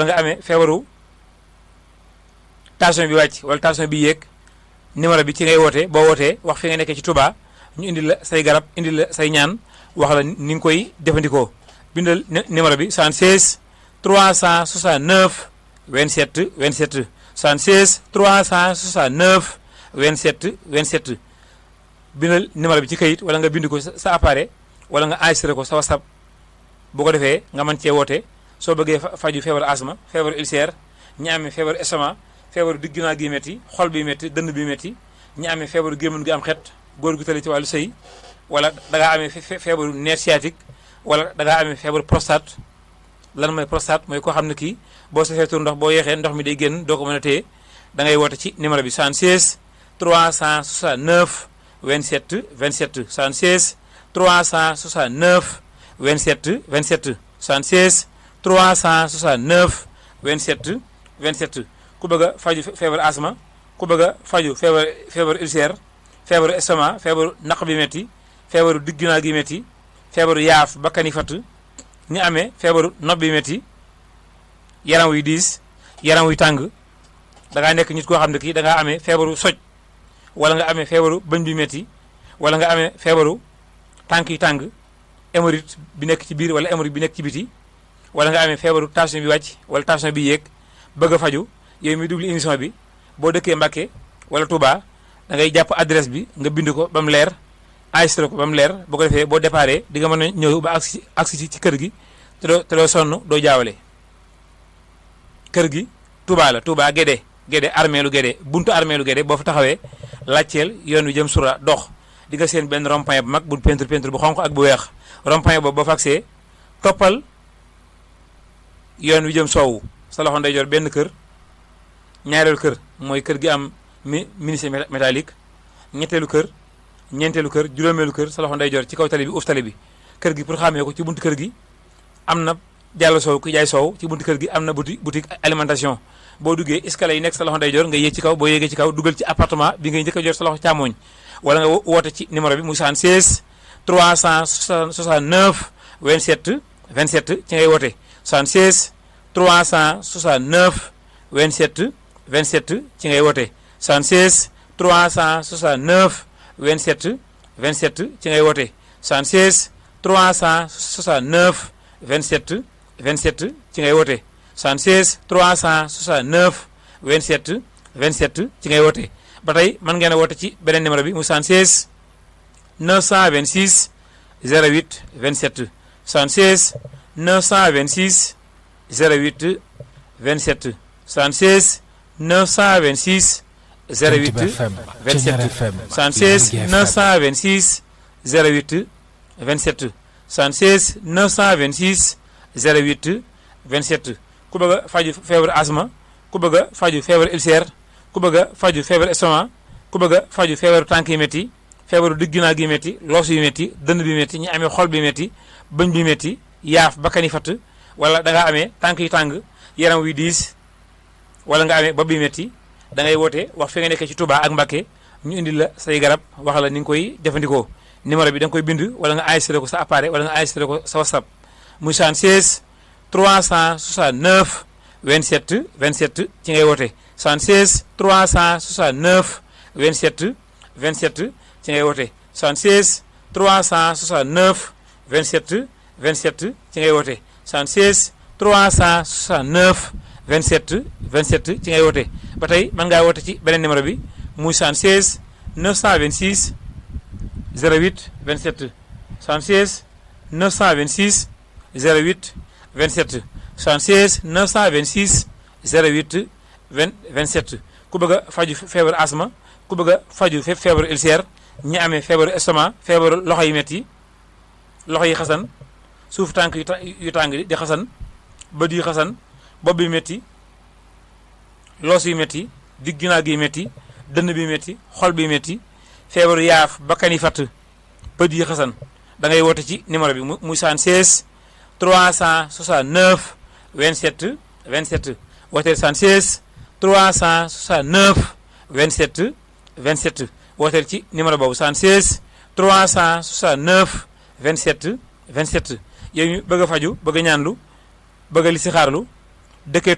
nga amee feebaru tension bi wàcc wala tension bi yéeg numéro bi ci ngay woote boo wootee wax fi nga nekkee ci Touba ñu indi la say garab indi la say ñaan wax la ni nga koy jëfandikoo bindal numéro bi 76 369 27 27 76 369 27 27 bindal numéro bi ci kayit wala nga bind ko sa appareil wala nga enregistré ko sa WhatsApp bu ko defee nga mën cee woote soo bëggee faju feebaru asma feebaru ulcère ñi amee feebaru estomac feebaru digg ginnaaw gi métti xol bi métti dënn bi métti ñi amee feebaru gémmiñ gi am xet góor gu tali ci wàllu sëy wala da ngaa amee feebaru nerf sciatique wala da ngaa amee feebaru prostate lan mooy prostate mooy koo xam ne kii boo safee tur ndox boo yeexee ndox mi day génn doo ko mën a téye da ngay woote ci numéro bi 76 369 27 27 76 369 27 27 76 369 27 27 ku bëgg a faju feebaru asma ku bëgg a faju feebar feebaru ulcère feebaru estomac feebaru naq bi métti feebaru digg ginnaaw gi métti feebaru yaaf bakkani fatt ñi amee feebaru nopp bi métti yaram wuy diis yaram wuy tàng da ngaa nekk nit koo xam ne kii da ngaa amee feebaru soj wala nga amee feebaru bëñ bi métti wala nga amee feebaru tànk yi tàng hémorroïde bi nekk ci biir wala hémorroïde bi nekk ci biti wala nga amee feebaru tension bi wàcc wala tension bi yéeg bëgg a faju yow mi dugli émission bi boo dëkkee Mbàkke wala Touba da ngay jàpp adresse bi nga bind ko ba mu leer enregistré ko ba mu leer boo ko defee boo déparé di nga mën a ñëw ba agsi agsi ci kër gi te doo te doo sonn doo jaawale kër gi Touba la Touba Guédé Guédé armée lu Guédé buntu armée lu Guédé boo fa taxawee laajteel yoon wi jëm sura dox di nga seen benn rond-point bu mag bu peinture peinture bu xonq ak bu weex rond-point boobu boo fa agsee toppal yoon wi jëm soowu sa loxo ndeyjoor benn kër ñaareelu kër mooy kër gi am mi ministre métallique ñetteelu kër ñeenteelu kër juróomeelu kër sa loxo ndeyjoor ci kaw tali bi uuf tali bi kër gi pour xàmmee ko ci buntu kër gi am na jàll soow ku jaay soow ci buntu kër gi am na boutique boutique alimentation boo duggee escalier yi nekk sa loxo ndeyjoor nga yéeg ci kaw boo yéegee ci kaw dugal ci appartement bi ngay njëkk a jot sa loxo càmmooñ wala nga woote ci numéro bi muy 76 369 27 27 ci ngay woote 76 369 27 27 ci ngay woote 76 369 27 27 ci ngay woote 76 369 27 27 ci ngay woote 76 369 27 27 ci ngay woote ba tey mën ngeen a woote ci beneen numéro bi mu 76 926 08 27 76 926 08 27 76 926 08 27 76 926 08 27 76 926 08 27 ku bëgg a faju feebaru asma ku bëgg a faju feebaru ulcère ku bëgg a faju feebaru estomac ku bëgg a faju feebaru tànk yi métti feebaru digg ginnaaw gi métti loos yu métti dënn bi métti ñi amee xol bi métti bëñ bi métti yaaf bakkani fatt wala da ngaa amee tànk yi tàng yaram wi diis wala nga amee bopp bi métti da ngay woote wax fi nga nekkee ci Touba ak Mbacké ñu indi la say garab wax la ni nga koy jëfandikoo numéro bi da nga koy bind wala nga enregistré ko sa appareil wala nga enregistré ko sa WhatsApp muy 76 369 27 27 ci ngay woote 76 369 27 27 ci ngay woote 76 369 27 27 ci ngay woote 76 369 27 27 ci ngay woote ba tey mën ngaa woote ci beneen numéro bi muy 76 926 08 27 76 926 08 27 76 926 08 20 27 ku bëgg a faju feebaru asma ku bëgg a faju feebaru ulcère ñi amee feebaru estomac feebaru loxo yi métti loxo yi xasan suuf tànk yu tàng di xasan bët yi xasan bopp bi métti loos yi métti digg ginnaaw gi métti dënn bi métti xol bi métti feebaru yaaf bakkan yi fatt bët yi xasan da ngay woote ci numéro bi muy 76 369 27 27 wooteel 76 369 27 27 wooteel ci numéro boobu 76 369 27 27 yow ñu bëgg a faju bëgg a ñaanlu bëgg a listixaarlu dëkkee